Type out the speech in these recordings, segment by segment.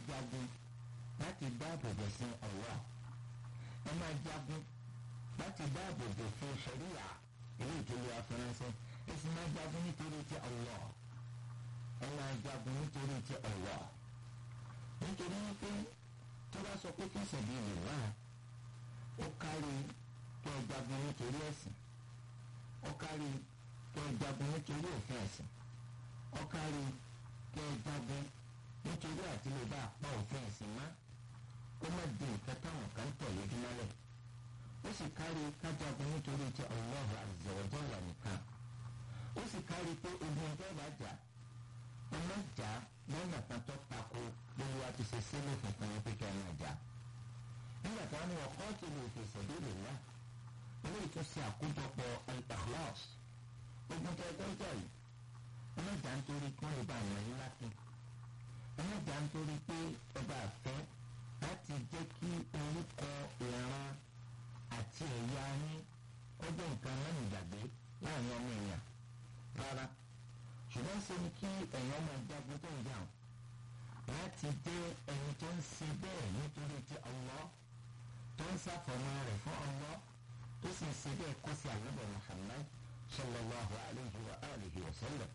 jagun láti dáàbò bò fún Allah ẹ máa jagun láti dáàbò bò fún ṣẹ̀ríyà ilé ìtòlú afẹ́rẹ́nsẹ́ ẹ sì máa jagun nítorí ti Allah ẹ máa jagun nítorí ti Allah nítorí wípé tó bá sọ pé kí sabilillah ó kárí kí ẹ jagun nítorí ẹ̀sìn ó kárí kí ẹ jagun nítorí òfin ẹ̀sìn ó kárí kí ẹ jagun nítorí àtìlẹ́bà pa òfin ẹ̀sìn má kó má di nǹkan táwọn kan tọ̀ lójúmọ́lẹ̀ ó sì kárí kájagun nítorí ti Allah azza wa jalla nìkan ó sì kárí pé ogun ọjọ́ ìbàjá ọmọ ìjà lọ́nà kan tó tako lórí wa ti ṣe sílẹ̀ funfun yẹn pé kí ẹ máa jà nígbà tí wọ́n ní wọ́n kọ́ ti lè fi sabilillah ilé ìtúnṣe àkójọpọ̀ al-ikhlas ogun tó ẹgbẹ́ ìjà yìí ọmọ ìjà ń torí kí wọ́n lè bá àwọn yín láti ọmọ ìjà ń torí pé ọba àfẹ́ láti jẹ́ kí orúkọ ìran àti ẹ̀yà yín ọjọ́ nǹkan lẹ́nu ìgbàgbé láàrin ọmọ èèyàn rárá ṣùgbọ́n ṣe ni kí ẹ̀yàn máa jagun tó ń jà ọ́ láti jẹ́ ẹni tó ń ṣe bẹ́ẹ̀ nítorí ti Allah tó ń ṣàfọ̀mọ́ rẹ̀ fún Allah tó sì ń ṣe bẹ́ẹ̀ kó sí àlùbọ̀ Muhammad sallallahu alayhi wa alihi wa sallam.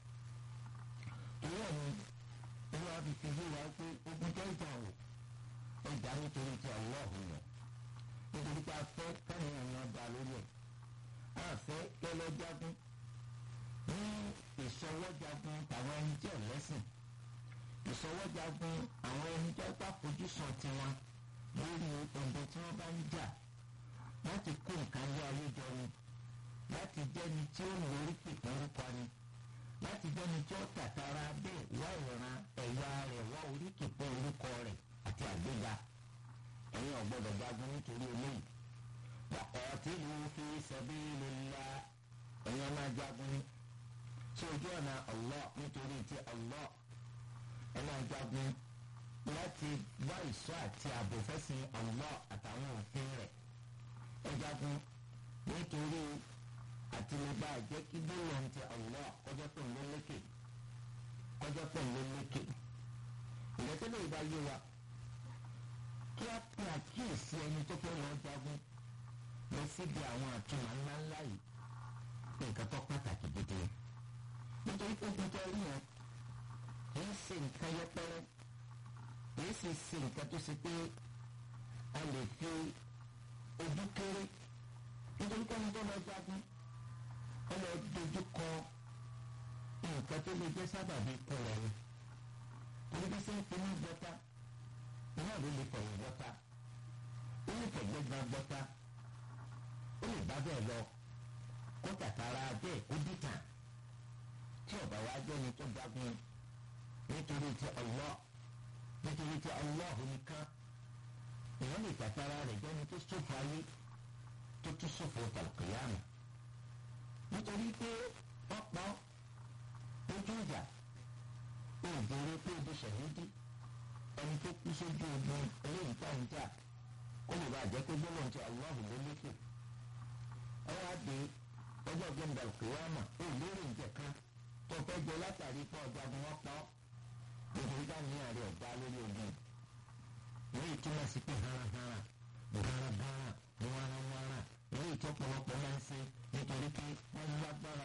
ìwé mi ìwé wa fi fi yé wa pé ogun tó ń jà ọ́ ẹja nítorí ti Allah yẹn nítorí pé a fẹ́ káyọ̀ ẹ̀yàn dá lórí ẹ̀ a fẹ́ kẹ́lẹ́ jagun ní ìṣọwọ́jagun tàwọn ẹni tí ò lẹ́sìn ìṣọwọ́jagun àwọn ẹni tó bá fojúsùn tiwọn lórí ọ̀dọ̀ tí wọ́n bá ń jà láti kó nǹkan lé ayé jọ ni láti jẹ́ni tí ó lórí pèpè orúkọ ni láti jẹ́ni tí ó tàtàrà bẹ́ẹ̀ wá ìran ẹ̀yà rẹ̀ wá orí pèpè orúkọ rẹ̀ àti àgbéga ẹ̀yin ò gbọ́dọ̀ jagun nítorí eléyìí waqatilu fi sabilillah ẹ̀yin máa jagun ní tí ojú ọ̀nà Allah nítorí ti Allah ẹ máa jagun láti wá ìṣọ́ àti ààbò fẹ́sìn Allah àtàwọn òfin rẹ̀ ẹ jagun nítorí àtìlẹ́gbà jẹ́ kí gbólóhùn ti Allah kọjá pé ló lékè kọjá pé ló lékè ìrẹsílẹ̀ ìbá yé wa kí á pín àkíyèsí ẹni tó fẹ́ lọ jagun lọ síbi àwọn àtúmọ̀ ńláńlá yìí nǹkan tó pàtàkì gidi nítorí pé ogun tó rí yẹn kì í ṣe nǹkan yẹpẹrẹ kì í sì ṣe nǹkan tó ṣe pé a lè fi ojú kéré nítorí pé ẹni tó lọ jagun ó lọ dojú kọ nǹkan tó lè jẹ́ sábàbí ikú rẹ̀ ni torí bí sẹ́ ń fi ní gbọ́ta iná ló lè fẹ̀yìn gbọ́ta ó lè fẹ̀gbẹ́ gba gbọ́ta ó lè bá bẹ́ẹ̀ lọ kó tàtàrà bẹ́ẹ̀ kó dìtàn tí ọba wa jẹ́ ni tó jagun nítorí ti Allah nítorí ti Allah nìkan èèyàn lè tàtàrà rẹ̀ jẹ́ ni tó ṣòfò ayé tó tún ṣòfò tàlùkìyàmù nítorí pé wọ́n pa ojú ìjà òbèrè pé ojú ṣẹ̀yìndì ẹni tó kú sójú ogun eléyìí tá à ń jà ó lè bàjẹ́ pé gbọ́dọ̀ ti Allah ló lékè ẹ wá dé ọjọ́ gbẹ̀ndà kìyàmà ó lérò ìjẹ̀ kan tó fẹ́ jẹ látàrí pé ọjà ni wọ́n pa ọ́ nítorí dáníyàn rẹ̀ ọ̀gá lórí ogun èyí túmọ̀ sí pé haranhara haranhara wàràwàrà èyí tó pọ̀lọpọ̀ máa ń ṣe nítorí pé wọ́n lágbára